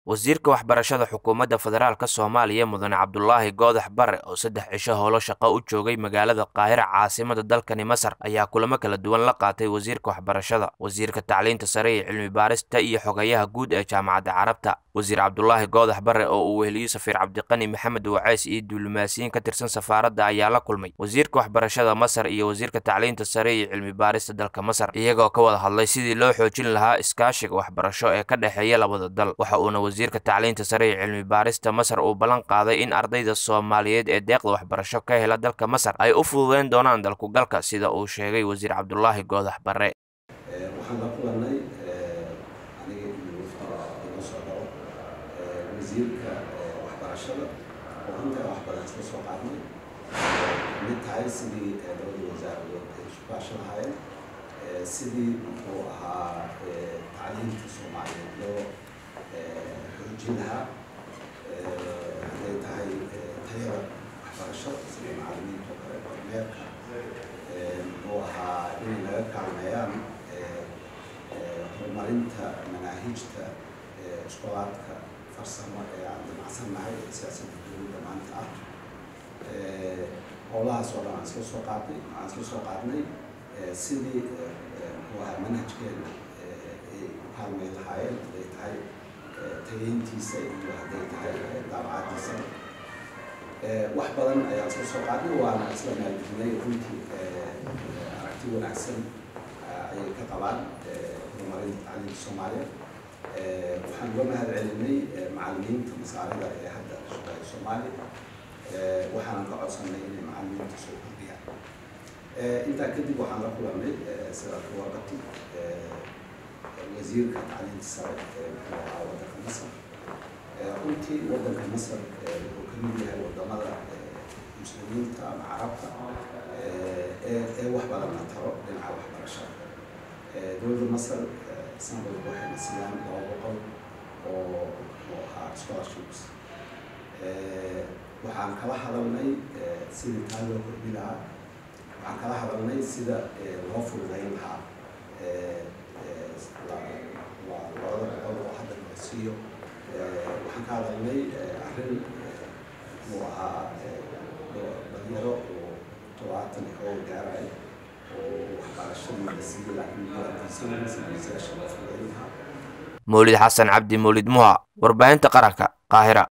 wasiirka waxbarashada xukuumadda federaalk soomaaliya mudane cabdulaahi goodax bare oo saddex cisho howlo shaqo u joogay magaalada qaahira caasimada dalkani masar ayaa kulamo kala duwan la qaatay wasiirka waxbarashada wasiirka tacliinta sare ee cilmi baarista iyo xogayaha guud ee jaamacadda carabta wasiir cabdulaahi goodax bare oo uu weheliyo safiir cabdiqani maxamed waceys iyo diblomaasiyiin ka tirsan safaaradda ayaa la kulmay wasiirka waxbarashada masar iyo wasiirka tacliinta sare iyo cilmi baarista dalka masar iyagoo ka wada hadlay sidii loo xoojin lahaa iskaashiga waxbarasho ee ka dhexeeya labada dal waxa uuna wasiirka tacliinta sare ee cilmi baarista masar uu ballan qaaday in ardayda soomaaliyeed ee deeqda waxbarasho ka hela dalka masar ay u fududeyn doonaan dalkugalka sida uu sheegay wasiir cabdulaahi goodax bare waxaan la kulanay aniga iyo ino socdo wasiirka waxbarashada oo runtii aan waxbarasho ka soo qaadnay mid tahay sidii labada wasaaradood ay isu kaasho lahaayeen sidii muxuu ahaa tacliinta soomaaliyeed loo xoojin lahaa hadday tahay tayada waxbarashada sida macalimiinta oo kale kormeerka muxuu ahaa inay laga kaalmeeyaan horumarinta manaahijta iskolaadka farsamo ee aan damacsannahay ee siyaasadda dowladda maanta ah howlahaas oo dhan aan iska soo qaadnay aan iska soo qaadnay sidii muxuu ahaa manhajkeena ay u kaalmeyn lahaayeen hadday tahay tageyntiisa iyo hadday tahay daabacadiisa wax badan ayaan iska soo qaadnay waana isla maalgelinay runtii aragti wanaagsan ayay ka qabaan horumarinta tacliinta soomaaliya waxaan uga mahad celinay macalimiinta masaarida ee hadda shaqeeya soomaaliya waxaanan ka codsanay inay macalimiinta soo kordhiyaan intaa kadib waxaan la kulanay sida kuwaqati wasiirka tacliinta sare ee muxuu ahaa waddanka masar runtii waddanka masar wuxuu ka mid yahay wadamada muslimiinta ama carabta ee wax badan la taro dhinaca waxbarashada dowladda masar sanadka waxayna siiyaan laba boqol oo muxuu ahaa scholarships waxaan kala hadalnay sidii taa loo kordhi lahaa waxaan kala hadalnay sida loo fududayn lahaa labada boqol oo hadda la siiyo waxaan ka hadalnay arrin muxuu ahaa dhalinyaro oo todobaatan oo gaaray oo waxbarashadii la siiyey laakiin gaarkiisanaysa loo fududayn lahaa mawlid xasan cabdi mawlid muha warbaahinta qaranka qaahira